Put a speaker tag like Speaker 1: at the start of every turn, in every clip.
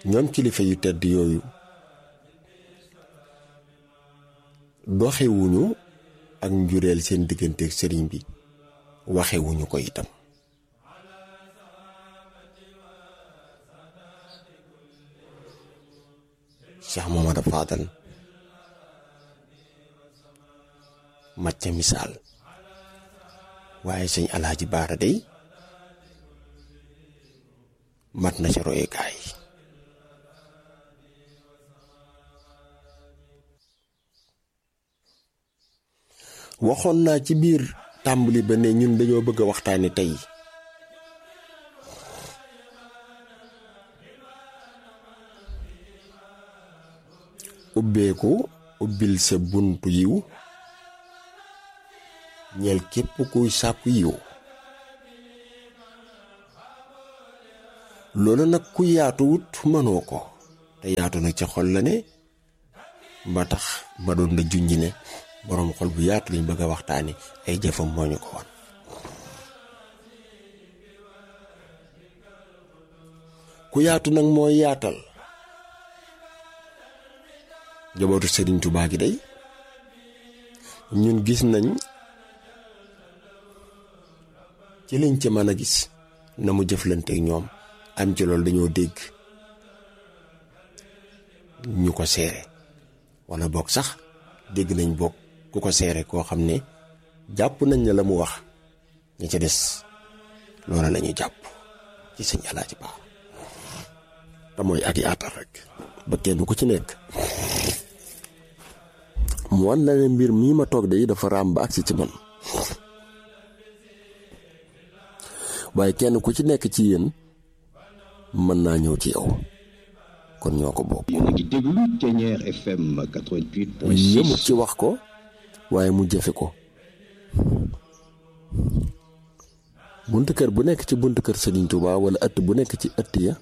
Speaker 1: ñoom kilifa yu tedd yooyu doxewuñu ak njureel seen digganteeg sëriñ bi waxewuñu ko itam Cheikh Mohamad Fadal mat ca misaal waaye sëñ alaaji baara day mat na ca royukaay waxoon naa ci biir tàmbali ba ne ñun dañoo bëgg a waxtaane tey ubbeeku ubbil sa buntu yiw ñeel képp kuy sàkku yiw loolu nag ku yaatuwut mënoo ko te yaatu nag ca xol la ne ba tax ma doon na junj ne boroom xol bu yaatu lañ bëgg a waxtaane ay jëfam moo ñu ko woon ku yaatu nag mooy yaatal jabootu Sëriñ Tuubaa gi day ñun gis nañ ci liñ ci mën a gis na mu jëflanteek ñoom am ci loolu dañoo dégg ñu ko seere walla boog sax dégg nañ boog ku ko seere koo xam ne jàpp nañ ne la mu wax ña ca des loola la ñu jàpp ci sëñ Alaaji Ba te mooy ak yaatal rek ba kenn ku ci nekk mu wan la ne mbir mii ma toog de dafa raam ba agsi ci man waaye kenn ku ci nekk ci yéen mën naa ñëw ci yow kon ñoo ko bokk.
Speaker 2: yéen a ngi déglu Thiéniere FM 88.6.
Speaker 1: yëmut ci wax ko waaye mu jëfe ko buntu kër bu nekk ci buntu kër Serigne Touba wala ëtt bu nekk ci ëtt ya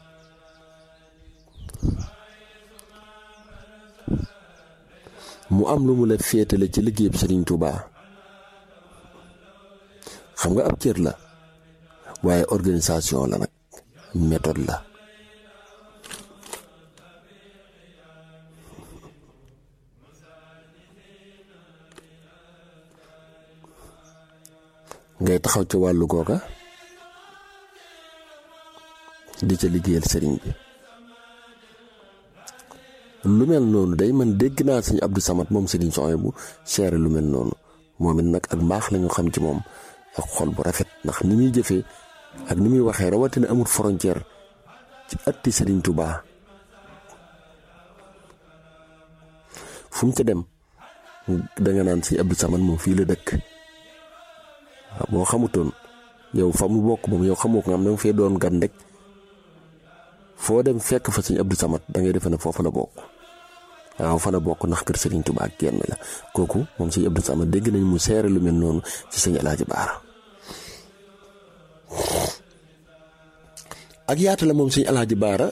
Speaker 1: mu am lu mu la féetale ci liggéeyub Serigne Touba xam nga ab cër la waaye organisation la nag méthode la ngay taxaw ci wàllu googa di ca liggéeyal sëriñ bi lu mel noonu day man dégg naa sëñ Abdou Samad moom sëriñ soxna bu seere lu mel noonu moom it nag ak mbaax lañu xam ci moom ak xol bu rafet ndax ni muy jëfee ak ni muy waxee rawatina amul frontière ci atti sëriñ Touba fu mu ca dem danga naan sëñ Abdou Samad moom fii la dëkk waaw boo xamutoon yow fa mu bokk moom yow xamoo ko nga am danga fee doon gan rek foo dem fekk fa sëñ Abdou Samad da ngay defe ne foofa la bokk waaw fa la bokk ndax kër Serigne Touba ak kenn la kooku moom sëñ Abdou Samad dégg nañ mu seere lu mel noonu ci sëñ Alaaji Baara ak yaata la moom sëñ Alaaji Baara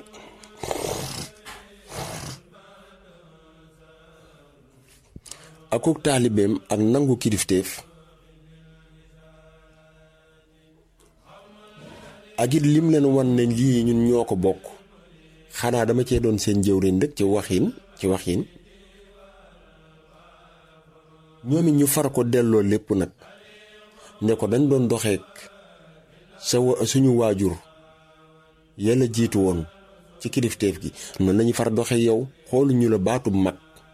Speaker 1: akuk taalibeem ak nangu kilifteef ak it lim leen wan ne lii ñun ñoo ko bokk xanaa dama cee doon seen jëwriñ rek ci waxin ci waxin ñoom it ñu far ko delloo lépp nag ne ko dañ doon doxeek sa suñu waajur yàlla jiitu woon ci kilifteef gi noonu lañu far doxe yow xooluñu la baatu mag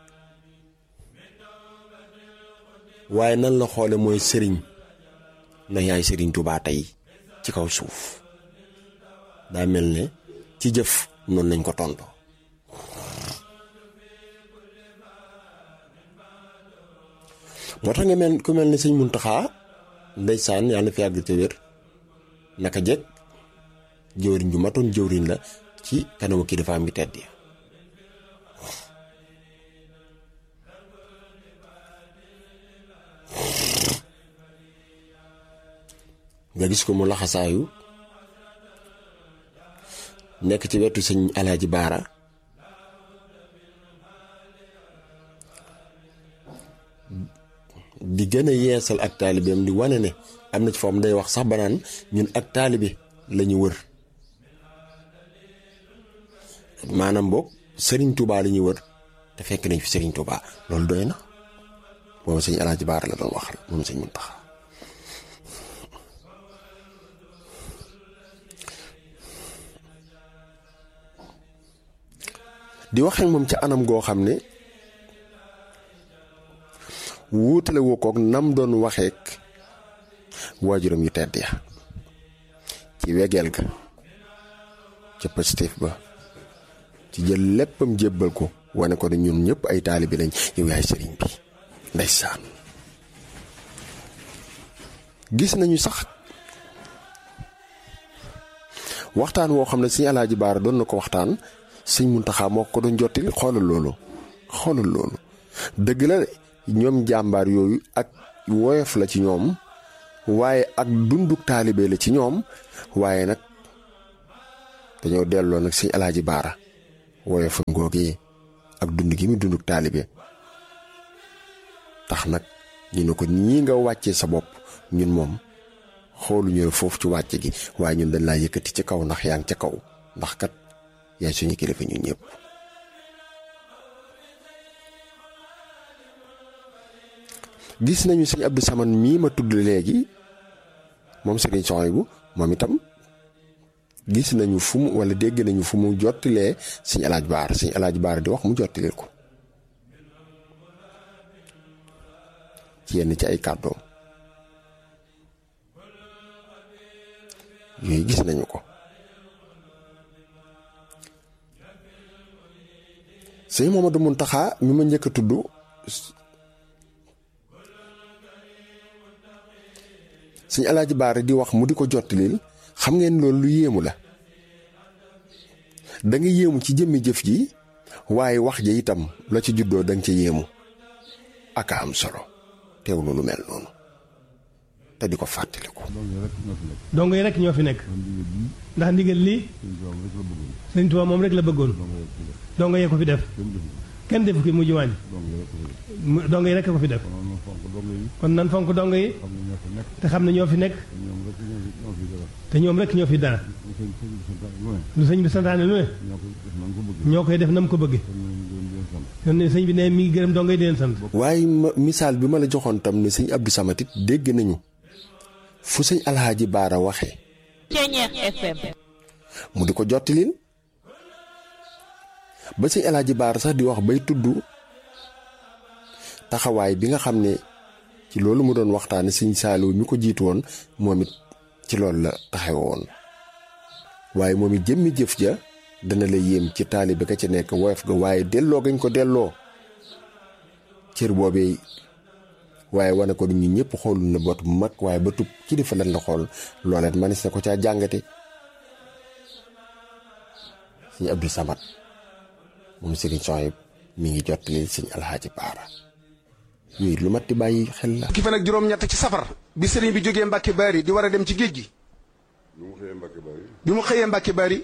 Speaker 1: waaye nan la xoole mooy sëriñ na yaay sëriñ Tuubaa tey ci kaw suuf daa mel ne ci jëf noonu lañ ko tonto moo tax nga mel ku mel ne sëñ Muntaxa ndeysaan yàlla na fi yàgg te wér naka jekk jëwriñ ju matoon jëwriñ la ci kanamu kilifaam gi tedd ya nga gis ko mu laxasaayu nekk ci wetu sëñ alaaji baara di gën a yeesal ak taalibeem di wane ne am na ci foofu day wax sax banaan ñun ak taalibe lañu wër maanaam boog sëriñ Touba li ñuy wër te fekk nañ fi sëriñ Touba loolu doy na boobu sëñ Alaaji Baara la doon waxal moom sëñ Muntaxa di wax ak moom ca anam goo xam ne wuutale woo koog nam doon waxeek waajuram yu tedd ya ci wegeel ga ca positif ba ci jël léppam jébbal ko wane ko ne ñun ñëpp ay taalibi lañ yow yaay sëriñ bi ndeysaan gis nañu sax waxtaan woo xam ne sëñ Alaaji Baara doon na ko waxtaan sëñ Muntaxa moo ko doon jottali xoolal loolu xoolal loolu dëgg la ñoom jàmbaar yooyu ak woyof la ci ñoom waaye ak dunduk taalibe la ci ñoom waaye nag dañoo delloo nag sëñ Alaaji Baara woyofam googee ak dund gi mu dunduk taalibe tax nag ñu ne ko nii nga wàccee sa bopp ñun moom xooluñu la foofu ci wàcce gi waaye ñun dañ laa yëkkati ci kaw ndax yaa ngi ca kaw ndax kat yaay suñu kilifa ñun ñëpp gis nañu sëñ Abdou Saman mii ma tudd léegi moom sëriñ Sohaybu moom itam gis nañu fu mu wala dégg nañu fu mu jottilee sëñ Alaaj Baar sëñ Alaaj Baar di wax mu jottileel ko ci yenn ci ay kàddoom yooyu gis nañu ko sëñ Mamadou Muntaxa mi ma njëkk a tudd sëñ Alaaji Baara di wax mu di ko jottalil xam ngeen loolu lu yéemu la da nga yéemu ci jëmmi jëf ji waaye wax ja itam la ci juddoo da nga ca yéemu aka am solo teewlu lu mel noonu te di ko fàttaliku.
Speaker 3: dong yi rek ñoo fi nekk ndax ndigal lii sëñ Tuubaa moom rek la bëggoon dong yee ko fi def kenn defu ki mujj wàññi dong yi rek ko fi def kon nan fonk dong yi te xam ne ñoo fi nekk te ñoom rek ñoo fi dara lu sëñ bi santaane lu ne ñoo koy def na mu ko bëgge kon ne sëñ bi ne mi ngi gërëm dong yi di leen sant
Speaker 1: waaye ma misaal bi ma la joxoon tam ne sëñ Abdou Samatit dégg nañu fu sëñ Alhaaji Baara waxee mu di ko jottilil ba sëñ Alhaaji Baara sax di wax bay tudd taxawaay bi nga xam ne ci loolu mu doon waxtaane sëñ Saaliw mi ko jiitu woon moom it ci loolu la taxaw woon waaye moom it jëmmi jëf ja dana la yéem ci taalibe ka ci nekk woyof ga waaye delloo gañ ko delloo cër boobee waaye wane ko ñu ñëpp xoolul na bot bu mag waaye ba tub kilifa lan la xool looleet manis na ko caa jàngate sëñ Abdou Samad moom sëriñ Sohayb mi ngi jottali sëñ Alhaaji Baara yooyu lu mat di bàyyi xel la
Speaker 4: ki fan ak juróom-ñett ci safar bi sëriñ bi jógee Mbàkke Baari di war a dem ci géej gi
Speaker 5: bi mu xëyee Mbàkke Baari
Speaker 4: bi mu xëyee Mbàkke Baari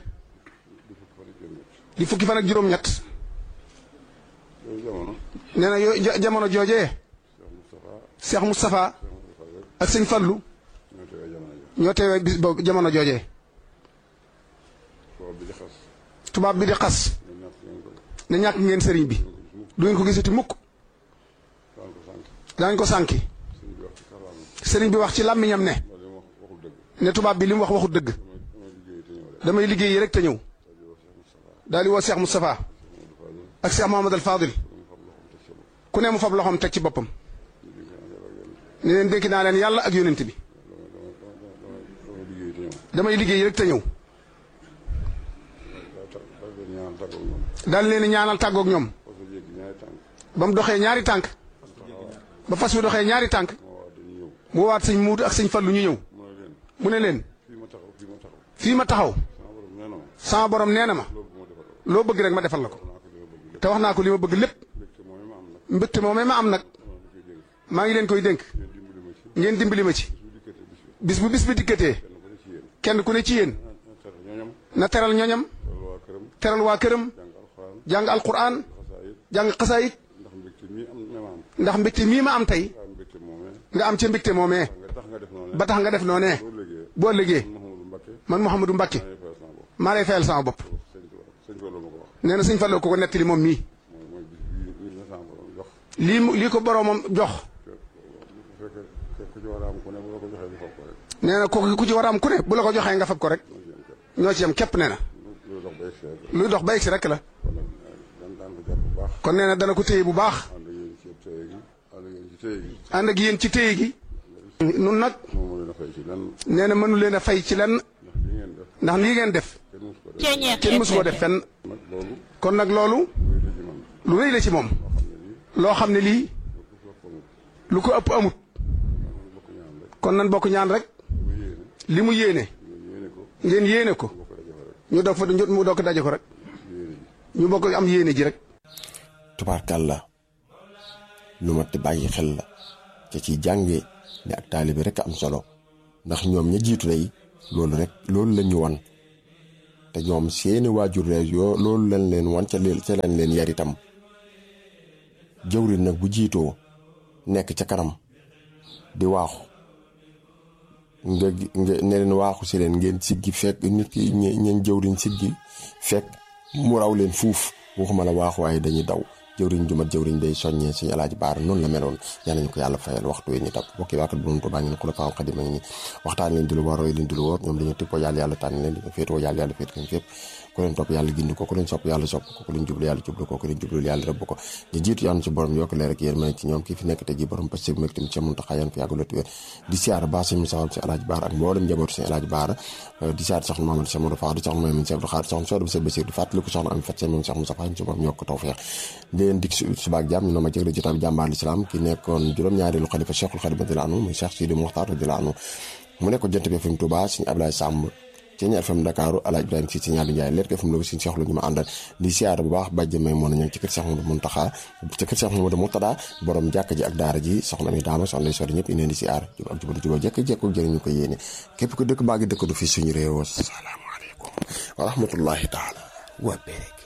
Speaker 4: di fukki fan ak juróom-ñett
Speaker 5: yooyu jamono
Speaker 4: nee na yooyu ja- jamono joojee Cheikh Moustapha ak sëñ Fallu
Speaker 5: ñoo teewee jamono ji
Speaker 4: ñoo teewee bis boobu jamono joojee
Speaker 5: tubaab bi di xas
Speaker 4: tubaab bi di xas
Speaker 5: ñu ñàkk ngeen ko
Speaker 4: ne ñàkk ngeen sëriñ bi du ngeen ko gisati mukk
Speaker 5: daan ko sànq
Speaker 4: daañ ko sànki
Speaker 5: suñu bi wax ci kàllaama
Speaker 4: sëriñ bi wax ci làmmiñam ne
Speaker 5: loolu li mu wax waxul dëgg
Speaker 4: ne tubaab bi li mu wax waxut dëgg
Speaker 5: damay damay liggéey te ñëw rek
Speaker 4: damay liggéey rek te ñëw daal di woo Cheikh Moustapha ak Cheikh Mohamad al Fadil ku ne mu fab loxoom teg ci boppam ne leen dénk naa leen yàlla ak yónent bi
Speaker 5: damay liggéey te ñëw
Speaker 4: damay liggéey rek te ñëw
Speaker 5: daa ta daa leen ñaan tàggoog ñoom
Speaker 4: daal leen di ñaanal tàggoog ñoom
Speaker 5: parce que jéggi ñaari tànk
Speaker 4: ba mu doxee ñaari tànk ba fas wi doxee ñaari tànk
Speaker 5: moo waa dañuy ñëw
Speaker 4: mu waat sëñ muudu ak sëñ fallu ñu ñëw
Speaker 5: mu ne leen
Speaker 4: mu ne leen
Speaker 5: fii ma taxaw fii ma taxaw
Speaker 4: fii ma taxaw
Speaker 5: sama borom nee na ma
Speaker 4: sama borom nee na ma
Speaker 5: loolu bu ma defal
Speaker 4: loo bëgg rek ma defal la ko
Speaker 5: naa ko li ma bëgg lépp
Speaker 4: te wax naa ko li ma bëgg lépp
Speaker 5: mbégte moom ma am nag
Speaker 4: mbégte moomee ma am nag maa ngi leen koy dénk
Speaker 5: ngeen dimbali ma ci
Speaker 4: ngeen dimbali ma ci
Speaker 5: su dikkatee bis bi
Speaker 4: bis bu bis bi dikkatee
Speaker 5: kenn ku ne ci yéen
Speaker 4: kenn ku ne ci yéen
Speaker 5: na teral ñoñam
Speaker 4: na teral ñoñam
Speaker 5: teral waa këram
Speaker 4: teral waa këram
Speaker 5: jàng alxuraan
Speaker 4: jàng alquran
Speaker 5: xasaayit
Speaker 4: jàng xasaayit
Speaker 5: ndax mbégte mii am ne ma am
Speaker 4: ndax mbégte mii ma am tey
Speaker 5: am mbégte moomee
Speaker 4: nga am ca mbégte moomee
Speaker 5: nga tax nga def noonu
Speaker 4: ba tax nga def noonee
Speaker 5: boo liggéey
Speaker 4: boo liggéey
Speaker 5: Mouhamadou Mbacké
Speaker 4: man Mouhamadou Mbacke
Speaker 5: maa ngi fayal sama bopp
Speaker 4: maa lay fayal sama bopp
Speaker 5: sëñ Tuubaa sëñ Fallu ma ko wax
Speaker 4: nee na sëñ Fallu ko ko nettali moom mii
Speaker 5: mooy mooy bis bii lii la sama borom jox
Speaker 4: lii mu lii ko boroomam jox
Speaker 5: bu fekkee ku ci war a am ku ne bu la ko joxee ñu foog ko rek
Speaker 4: nee na kooku ku ci war a am ku ne bu la ko joxee nga fab ko rek ñoo ci yem képp nee na
Speaker 5: lu dox ba egsi rek
Speaker 4: luy dox ba egsi rek la
Speaker 5: kon nag dan daan ko jàpp bu baax
Speaker 4: kon nee na dana ko téye bu baax
Speaker 5: ànd ak yéen ci téye gi ànd ak yéen ci téye gi
Speaker 4: ànd ak yéen ci téye gi nun nag
Speaker 5: moom moo leen a fay ci lenn
Speaker 4: nee na mënu leen a fay ci lenn
Speaker 5: ndax li ngeen def
Speaker 4: ndax lii ngeen def
Speaker 5: kenn musu ko def
Speaker 4: kenn mësu ko def fenn
Speaker 5: nag loolu
Speaker 4: kon nag loolu
Speaker 5: muy la ci man
Speaker 4: lu rëy la ci moom loo xam ne lii lu ko ëpp amut
Speaker 5: bokk ñaan rek
Speaker 4: kon nan bokk ñaan rek
Speaker 5: mu yéene
Speaker 4: li mu yéene
Speaker 5: ñu yéene ko
Speaker 4: ngeen yéene ko
Speaker 5: bokk dajafe rek
Speaker 4: ñu doog fa ñu mu doog daje ko rek
Speaker 5: yéene ji
Speaker 4: ñu bokk am yéene ji rek
Speaker 1: tubaarkàlla lu mat di bàyyi xel la ca ci jànge ne ak taalibe rek am solo ndax ñoom ña jiitu day loolu rek loolu la ñu wan te ñoom seeni waajur rek yoo loolu lañ leen wan ca leen ca lañ leen yar itam jëwriñ nag bu jiitoo nekk ca kanam di waaxu nga nga ne leen waaxu si leen ngeen siggi fekk nit ki ñe- ñeen jëwriñ siggi fekk mu raw leen fuuf waxuma la waaxu waaye dañuy daw jëwriñ ju mat jëwriñ day soññee suñu alaaji baara noonu la meloon yal nañu ko yàlla fayal waxtu yi ñu tab bokki waakat bu doon tubaa ngi ne ku la faaw xadim a ngi ni waxtaan leen di lu war roy leen di lu wóor ñoom dañu tippoo yàlla yàlla tànn leen di féetoo yàlla yàlla féet leen fépp ku leen topp yàlla gindi ko ku leen sopp yàlla sopp ko ku leen jublu yàlla jublu ko ku leen jublu yàlla rëbb ko ñu jiitu yàlla ci borom yokk leer ak yéen mën ci ñoom kii fi nekk te ji borom parce que mu nekk tamit ci Muntaxa yan fi yàgg lotu wér di siyaar baax suñu saxal si alaaji baara ak mboolem njabootu suñu alaaji baara di siyaar soxna Mamadou Cheikh Modou Fall di soxna Mamadou Cheikh Abdou Khadre soxna Sodo Bousso Bassir di fàttali ko soxna Ami Fatou Seye moom Cheikh Moussa Fall ci moom yokk tawfeex di leen dig subaak jàmm ñu ne ma jëgle jotaay bi jàmbaar l'islam ki nekkoon juróom-ñaareelu xalifa Cheikhul Khadim radiyallahu anhu muy Cheikh Sidi Mokhtar radiyallahu anhu mu nekkoon jant bi FM Touba suñu Ablaye Samb ci ñaar FM Dakar Alaaji Ibrahima si si ñaari Njaay leer ko FM Louga suñu Cheikh lu ñu ma àndal di siyaare bu baax bàjj may moo na ñëw ci kër Cheikh Mouhamadou Mountakha ci kër Cheikh Mouhamadou Mourtada borom jàkk ji ak daara ji soxna mi daama soxna lay sori ñëpp indi di siyaar jub ak jubal jubal jekk jekk jëriñu ko yéene képp ko dëkk baa ngi dëkk du fi suñu réew salaamaaleykum wa rahmatullahi taala wa barakatuh